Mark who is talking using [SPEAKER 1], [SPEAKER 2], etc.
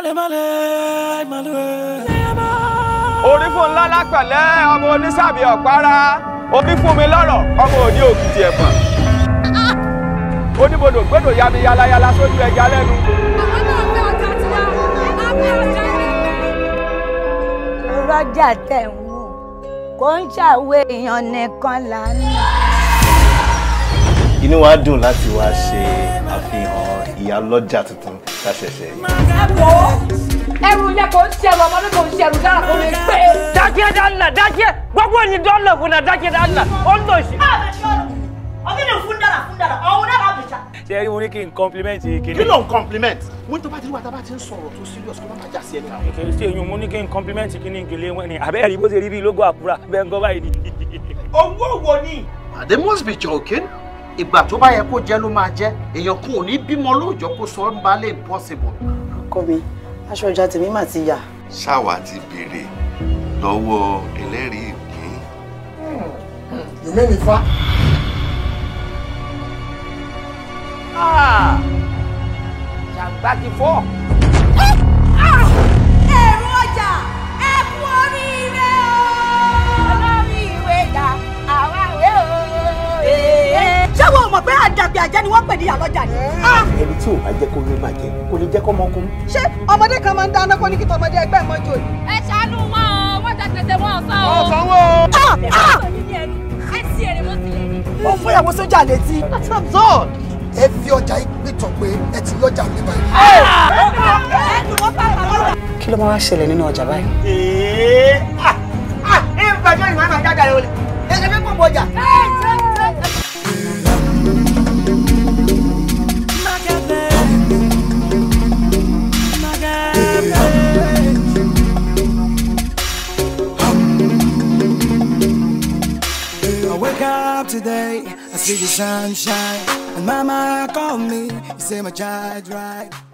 [SPEAKER 1] orí fún ńlá lápẹ̀lẹ́ ọmọ onísàbí ọ̀pára orí fún mi lọ́rọ̀ ọmọ òní òkìtì ẹ̀fọ̀n oníbodò gbọdọ̀ yami yalayala sójú ẹja lẹ́nu.
[SPEAKER 2] rọ́jà tẹ̀ ń wò kò ń ṣàwé èèyàn nìkan lánàá.
[SPEAKER 3] inú wa dùn láti wá ṣe àfihàn ìyálọ́jà tuntun tá a ṣẹ̀ṣẹ̀ yìí.
[SPEAKER 4] ẹrù ilé kò ń ṣẹrù ọmọdé kò ń ṣẹrù dára kò lè gbé.
[SPEAKER 5] dákẹ́ dáńlá dákẹ́ gbogbo ẹni dọ́là fún náà dákẹ́ dáńlá ó ń lọ sí.
[SPEAKER 6] ṣe rí mo ní kí n compliment
[SPEAKER 3] kí
[SPEAKER 6] kiri.
[SPEAKER 3] ló ń compliment wọ́n tó bá ti rí wa tá a bá ti ń sọ̀rọ̀ tó serious kó má máa já sí ẹni àwọn.
[SPEAKER 6] kì í ṣe èyàn mo ní kí n compliment kí ni gèlè wọn ni àbẹ́rẹ́ rí bó ṣe rí bí lógo àkúrà bẹ́ẹ̀ ń gọ́ báyìí ni.
[SPEAKER 1] owó wo ni.
[SPEAKER 7] they must be joking ìgbà tó bá yẹ kó jẹ ló máa jẹ èèyàn kan ò ní bímọ lóòjọ́ kó sọ ń balẹ̀ impossible.
[SPEAKER 8] ọkọ mi aṣọ ọjà tèmi mà ti yà.
[SPEAKER 9] ṣáwa ti béèrè lọ́wọ́ ẹlẹ́rìí ìpín.
[SPEAKER 7] yòmí ni fa.
[SPEAKER 1] ṣàgbá ti fọ́.
[SPEAKER 2] ẹ̀rù ọjà ẹ kú oríire o. olórí ìwé dà àwa ìwé o. ṣé wọn ò mọ̀ pé àdàbí àjẹ́ ni wọ́n pè ní ìyàlọ́jà ni.
[SPEAKER 3] ẹni tí ò bá jẹ́ kó ló máa jẹ kó lè jẹ́ kó mọ́ kó.
[SPEAKER 8] ṣé ọmọdé kan máa ń dáná kó ní kí tọmọdé ẹgbẹ́ mọ́jú òní.
[SPEAKER 4] ẹ ṣàánú wọn o wọn jẹ tètè wọn sọ o.
[SPEAKER 1] ọ̀sánwó.
[SPEAKER 4] ẹ sí èrè mọ́ sílẹ̀ ni.
[SPEAKER 8] ó fún ìyàwó sójà létí.
[SPEAKER 7] that's absurd. ẹ fi ọjà ìpìtàn pé ẹ ti lọ́jà mi báyìí.
[SPEAKER 8] kí ló máa wá ṣẹlẹ̀ nínú ọjà báyìí.
[SPEAKER 1] ee ah ah ẹ ń bàjẹ́ ìwà máa jáde rẹ wọlé ẹ ṣe fẹ́ pọ̀ mọ́ ọjà.
[SPEAKER 10] I wake up today, I see the sunshine, and mama called me, you say my child right.